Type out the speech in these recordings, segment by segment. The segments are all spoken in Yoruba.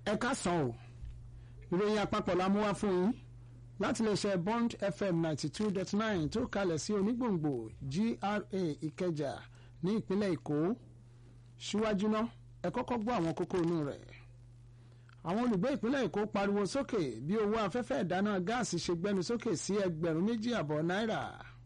ẹ káàsán o ìròyìn àpapọ̀ la mú wá fún yín láti lè ṣe bond fm ninety two dot nine tó kalẹ̀ sí onígbòǹgbò gra ìkẹjà ní ìpínlẹ̀ èkó síwájú náà ẹ kọ́kọ́ gbọ́ àwọn kókó inú rẹ̀ àwọn olùgbé ìpínlẹ̀ èkó pariwo sókè bí owó afẹ́fẹ́ ìdáná gáàsì ṣe gbẹnu sókè sí ẹgbẹ̀rún méjì àbọ̀ náírà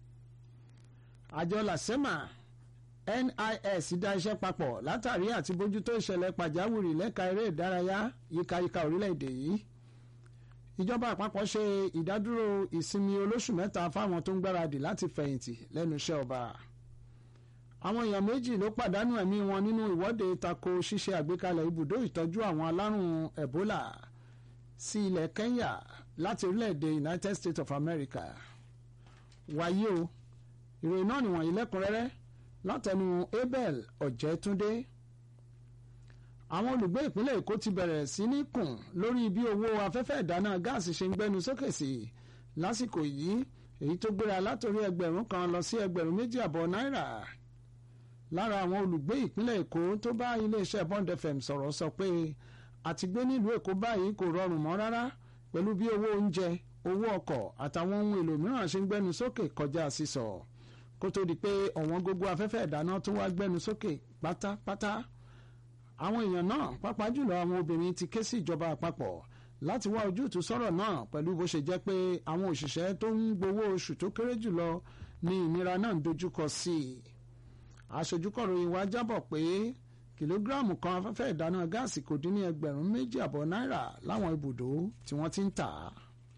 àjọ làsẹ́mà NIS dá iṣẹ́ papọ̀ látàrí àti bójútó ìṣẹ̀lẹ̀ pàjáwìrì lẹ́ka eré ìdárayá yíkáyíká orílẹ̀-èdè yìí ìjọba àpapọ̀ ṣe ìdádúró ìsinmi olóṣù mẹ́ta fáwọn tó ń gbáradì láti fẹ̀yìntì lẹ́nu iṣẹ́ ọba àwọn èèyàn méjì ló pàdánù ẹ̀mí wọn nínú ìwọ́de tako ṣíṣe àgbékalẹ̀ ibùdó ìtọ́jú àwọn alárùn Ebola sí ilẹ̀ Kenya láti orílẹ̀-èdè United States of America wáyé o ìròyìn náà nìwọ̀nyí lẹ́kùnrẹ́rẹ́ látẹnu Abel Ọ̀jẹ̀túndé àwọn olùgbé ìpínlẹ̀ Èkó ti bẹ̀rẹ̀ sí ní kùn lórí bí owó afẹ́fẹ́ ìdáná gáàsì ṣe ń gbẹnu sókè sí lásìkò yìí èyí tó gbéra látòrí ẹgbẹ̀rún kan lọ sí ẹgbẹ̀rún méjì àbọ̀ náírà lára àwọn olùgbé ìpínlẹ̀ Èkó tó bá iléeṣẹ́ Bond FM sọ̀rọ̀ sọ pé àtìgbé nílùú Èkó báyìí kò rọrùn mọ́ rárá pẹ̀lú bí owó oúnjẹ owó ọkọ̀ àtàwọn ohun èlò mìíràn ṣe ń gbẹnu sókè kọjá sísọ kó tó di pé ọ̀wọ́n gógó afẹ́fẹ́ ìdáná tó wá gbẹnu sókè pátápátá àwọn èèyàn náà pàápàá jùlọ àwọn obìnrin ti ké sí ìjọba àpapọ̀ láti wá ojútùú sọ̀rọ̀ náà pẹ̀lú bó ṣe jẹ́ pé àwọn òṣìṣẹ́ tó ń gbowó oṣù tó kéré jùlọ ní ìnira náà ń dojúkọ sí i aṣojúkọ̀ròyìn wa jábọ̀ pé kìlógíráàmù kan afẹ́fẹ́ ìdáná gáàsì kò dín ní ẹgbẹ̀rún méjì àbọ̀ náírà láwọn ibùdó tí wọ́n ti ń tà á.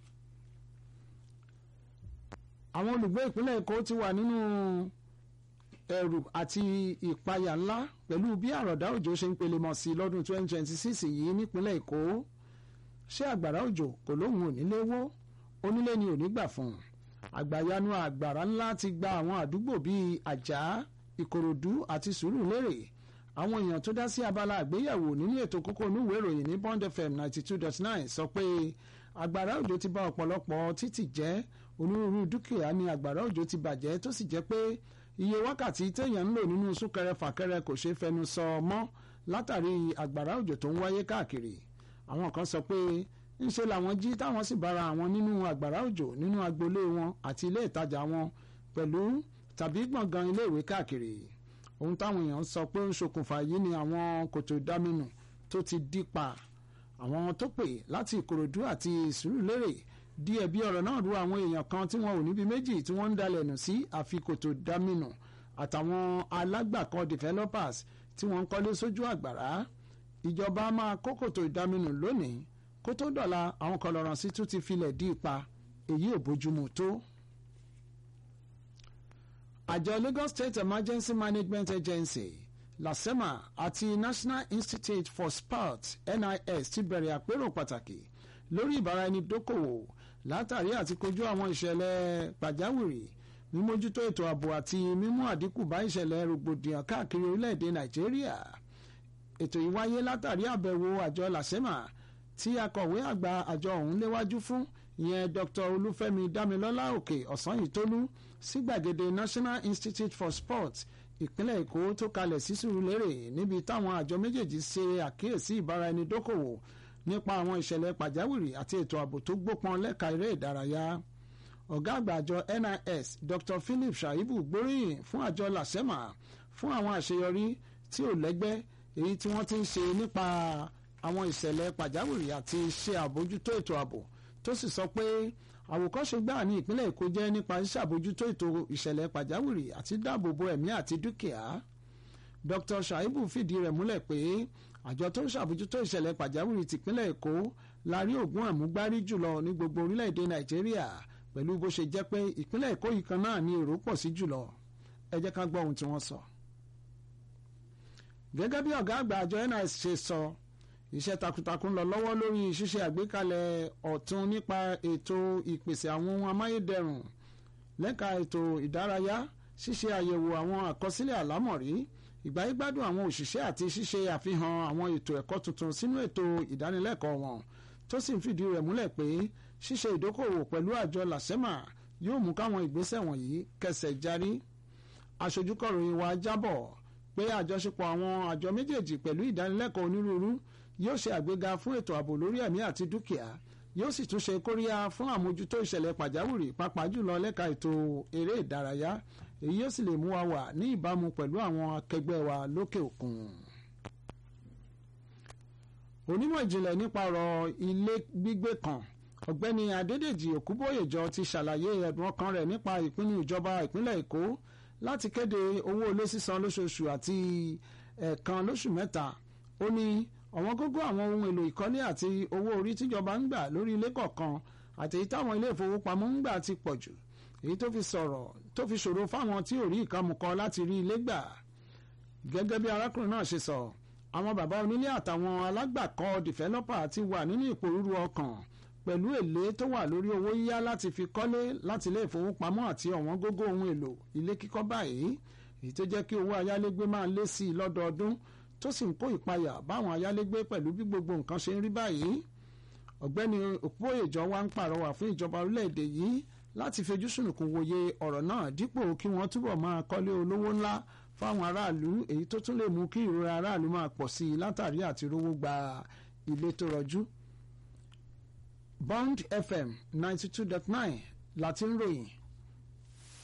àwọn olùgbé ìpínlẹ̀ Èkó ti wà nínú ẹ̀rù àti ìpayà ńlá pẹ̀lú bí àròdá òjò ṣe ń pelemọ̀ sí lọ́dún 2026 yìí nípínlẹ̀ Èkó ṣé àgbàrá òjò kò lóhùn onílé wó onílé ni ò ní gbà fún un àgbàyanu àgbàrá ńlá ti gba àwọn àdúgbò bíi àjà ìkòròdú àti sùúrùlérè àwọn èèyàn tó dá sí abala àgbéyẹ̀wò nínú ètò kókó onúwèé ìròyìn ní Bond FM 92.9 sọ pé àgbàrá òjò ti bà ọ̀pọ̀lọpọ̀ títì jẹ́ onírúurú dúkìá ni àgbàrá òjò ti bàjẹ́ tó sì jẹ́ pé iye wákàtí téèyàn ń lò nínú súnkẹrẹ fàkẹrẹ kò ṣeé fẹnu sọ mọ́ látàrí àgbàrá òjò tó ń wáyé káàkiri àwọn kan sọ pé ńṣe làwọn jí táwọn sì bára àwọn nínú àgbàrá òjò nínú agboolé wọn àti ilé ìtajà wọn pẹ̀lú tàbí gbọ̀ngàn iléèwé káàkiri ohun táwọn èèyàn sọ pé ń ṣokùnfà yìí ni àwọn kòtò ìdáminù tó ti dí pa àwọn tó pè láti ìkòròdú àti sùúrùlérè di ẹ̀bi ọ̀rọ̀ náà ru àwọn èèyàn kan tí wọn ò níbi méjì tí wọ́n ń dalẹ̀ nù sí àfi kòtò ìdáminù àtàwọn alágbàkan developers tí wọ́n ń kọ́lé sójú àgbàrá ìjọba máa kó kòtò ìdáminù lónìí kó tó dọ̀la àwọn kọlọ̀ràn sí tún ti filẹ̀ dí ipa èyí ò bójúmu tó àjọ Lagos State Emergency Management Agency LASEMA àti National Institute for Sport NIS ti bẹ̀rẹ̀ àpérò pàtàkì lórí ìbáraẹnidókòwò látàrí àti kojú àwọn ìṣẹ̀lẹ̀ pàjáwìrì mímójútó ètò ààbò àti mímú àdínkù bá ìṣẹ̀lẹ̀ rògbòdìyàn káàkiri orílẹ̀-èdè Nàìjíríà ètò yìí wáyé látàrí àbẹ̀wò àjọ LASEMA tí akọ̀wé àgbà àjọ ọ̀hún léwájú fún ìyẹn Dr. Olúfẹ́mi Dámilọ́lá Òkè Ọ̀sányìntólú sí gbàgede National Institute for Sport ìpínlẹ̀ Èkó tó kalẹ̀ sí Sùúrùlérè níbi táwọn àjọ méjèèjì ṣe àkíyèsí ìbáraẹnidókòwò nípa àwọn ìṣẹ̀lẹ̀ pàjáwìrì àti ètò ààbò tó gbópọn lẹ́ka eré ìdárayá ọ̀gá àgbà àjọ NIS Dr. Philip Shaibu gbóríyìn fún àjọ LASEMA fún àwọn àṣeyọrí tí ò lẹ́gbẹ́ èyí tí wọ́n ti ń ṣe nípa àwọn ìṣẹ̀lẹ̀ pàjáwìrì àti ṣe àbójútó ètò ààbò tó sì sọ pé àwòkọ́ṣe gbáà ní ìpínlẹ̀ Èkó jẹ́ nípa ṣíṣàbójútó ètò ìṣẹ̀lẹ̀ pàjáwìrì àti dáàbòbò ẹ̀mí àti dúkìá Dr. Shaibu fìdí rẹ̀ múlẹ̀ pé àjọ tó ń ṣàbójútó ìṣẹ̀lẹ̀ pàjáwìrì tìpínlẹ̀ Èkó la rí ògùn àmúgbárí jùlọ ní gbogbo orílẹ̀-èdè Nàìjíríà pẹ̀lú bó ṣe jẹ́ pé ìpínlẹ̀ Èkó yìí kan náà ní èrò pọ̀ sí jùlọ ẹ jẹ́ ká gbọ́ ohun tí wọ́n sọ. gẹ́gẹ́ bí ọ̀gá àgbà àjọ NIS ṣe sọ iṣẹ́ takuntakun lọ lọ́wọ́ lórí ṣíṣe àgbékalẹ̀ ọ̀tun nípa ètò ìpèsè àwọn ohun amáyédẹrùn lẹ́ka ètò ìdárayá ṣíṣe àyẹ̀wò àwọn àkọsílẹ̀ àlámọ̀rí ìgbáyégbádùn àwọn òṣìṣẹ́ àti ṣíṣe àfihàn àwọn ètò ẹ̀kọ́ tuntun sínú ètò ìdánilẹ́kọ̀ọ́ wọn tó sì ń fìdí rẹ̀ múlẹ̀ pé ṣíṣe ìdókòwò pẹ̀lú àjọ làṣẹ́mà yóò mú káwọn ìgbésẹ̀ wọ̀nyí kẹsẹ̀ járí aṣojúkọ̀ròyìn wa jábọ̀ pé àjọṣepọ̀ àwọn àjọ méjèèjì pẹ̀lú ìdánilẹ́kọ̀ọ́ onírúurú yóò ṣe àgbéga fún ètò ààbò lórí ẹ̀mí àti dúkìá yóò sì tún ṣe kóríyá fún àmójútó ìṣẹ̀lẹ̀ pàjáwìrì pàápàá jùlọ lẹ́ka ètò eré ìdárayá èyí yóò sì lè mú wa wà ní ìbámu pẹ̀lú àwọn akẹgbẹ́ wa lókè òkun. onímọ̀ ìjìnlẹ̀ nípa ọ̀rọ̀ ilé gbígbé kan ọ̀gbẹ́ni adédèjì òkúbóyèjọ ti ṣàlàyé ẹ̀dùn ọkàn rẹ̀ nípa ìpinnu ìjọba ìpínlẹ̀ èkó láti kéde owó ilé sísan lóṣooṣù àti ẹ̀ẹ̀kan lóṣù mẹ́ta ó ní ọ̀wọ́n gógó àwọn ohun èlò ìkọ́lé àti owó orí tíjọba ń gbà lórí ilé kọ̀ọ̀kan àti èyí táwọn ilé ìfowópamọ́ ń gbà ti pọ̀ jù èyí tó fi sọ̀rọ̀ tó fi ṣòro fáwọn tí ò rí ìkàmùkọ láti rí ilé gbà gẹ́gẹ́ bí arákùnrin náà ṣe sọ àwọn bàbá onílé àtàwọn alágbàkọ́ dìfẹ́lọ́pà ti wà nínú ìpòrúru ọkàn pẹ̀lú èlé tó wà lórí owó yíyá láti fi kọ́lé láti ilé ìfowópamọ́ àti ọ̀wọ́n gógó ohun èlò ilé kíkọ́ báyìí èyí tó jẹ́ kí owó ayálégbé máa lé sí i lọ́dọọdún tó sì ń kó ìpayà báwọn ayálégbé pẹ̀lú bí gbogbo nǹkan ṣe ń rí báyìí ọ̀gbẹ́ni òpóyèjọ wa ń pàrọwà fún ìjọba orílẹ̀-èdè yìí láti fojú sùnùkùn wòye ọ̀rọ̀ náà dípò kí wọ́n túbọ̀ máa kọ́lé olówó ńlá fáwọn aráàlú èyí tó tún lè mú kí ìrora aráàlú máa pọ̀ sí i látàrí àti rówó gba ilé tó rọjú. Bond FM ninety two dot nine láti ń ròyìn